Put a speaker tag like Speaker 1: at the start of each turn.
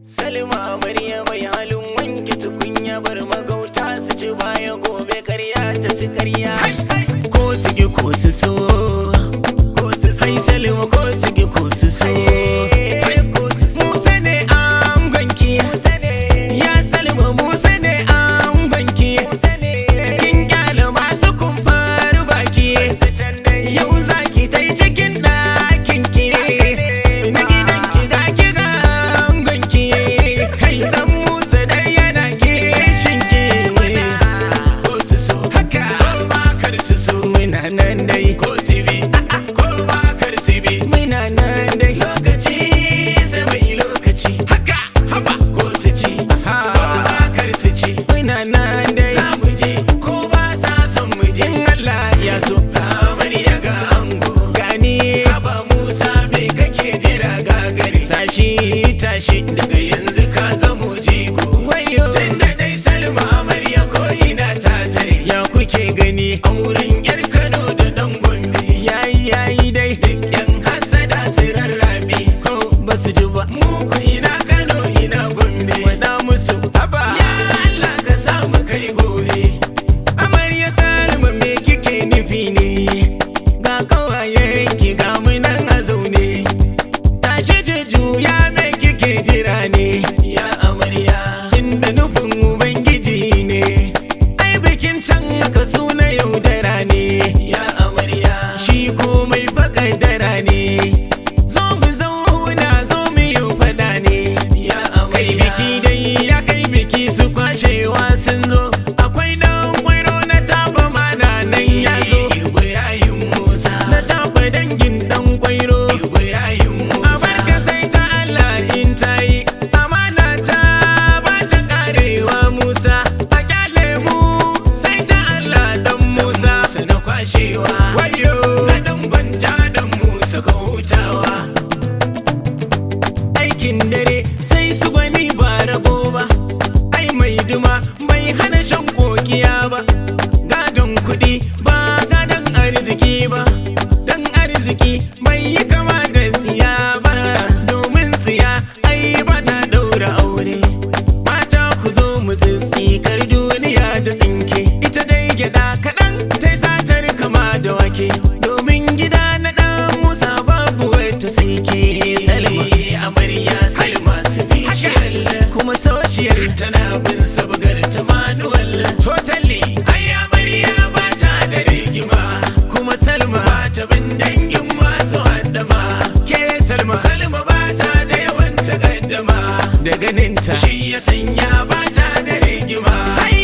Speaker 1: Salma amarya mai halin wanke tukunya bar magauta su ci baya gobe karya ta ci karya.
Speaker 2: ko su gi ko su so
Speaker 1: Ko su
Speaker 2: hai salma ko su gi ko su so musa ne an gwanki ya salma musa ne an gwanki kin kyale masu kumfar baki yau zaki ta yi cikin ɗakin ki na gidan ki ga ki ga gwanki kai dan musa dai yana kishin ki ko su so haka ko ba kar su so muna nan dai ko su bi ko ba kar su bi muna nan dai lokaci sai mai lokaci haka haba ko su ci ko ba kar su ci muna nan dai za mu je ko ba sa son mu je in Allah ya so kamar ya ga ango gani haba Musa me kake jira gagare tashi tashi daga yanzu ka zamo jigo wayo tunda dai Salma amarya ko ina ta tare ya kuke gani a wurin yar Kano da dan Gombe yayi yayi dai duk yan hasada su rarrabe ko ba su ji ba mu ku ina Kano ina Gombe wada musu haba ya Allah ka samu kai gobe amarya Salma me kike nufi ne ga kawayen ki ga mu nan a zaune tashi juju ya me kike jira ne ya amarya tunda nufin ubangiji ne ai bikin can aka suna yaudara ne ya amarya shi komai fakadara ne zo mu zauna zo mu yi fada ne ya amarya kai biki dai ya kai biki su kwashewa sun zo akwai dan kwairo na taba mana nan ya zo ibrahim musa na taba dangin dan kwairo ibrahim musa abarka sai ta Allah in ta yi amana ta ba ta karewa musa a kyale mu sai ta Allah dan musa sana kwashewa wayo na dan gwanja dan musa ka hutawa aikin dare sai su gwani ba rabo ba ai mai duma bai hana shan kokiya ba gadon kuɗi ba gadon arziki ba dan arziki bai yi kama da siya ba domin siya ai ba ta daura aure mata ku zo mu kar duniya da tsinke ita dai gyada kaɗan ta satar kama da wake domin gida na ɗan musa babu wata sai ke salma amarya salma special kuma social tana bin sabgar ta manual totally ai amarya ba ta da rigima kuma salma ba ta bin dangin masu haddama ke salma salma ba ta da yawan takaddama da ganinta shi ya sanya ba ta da rigima ai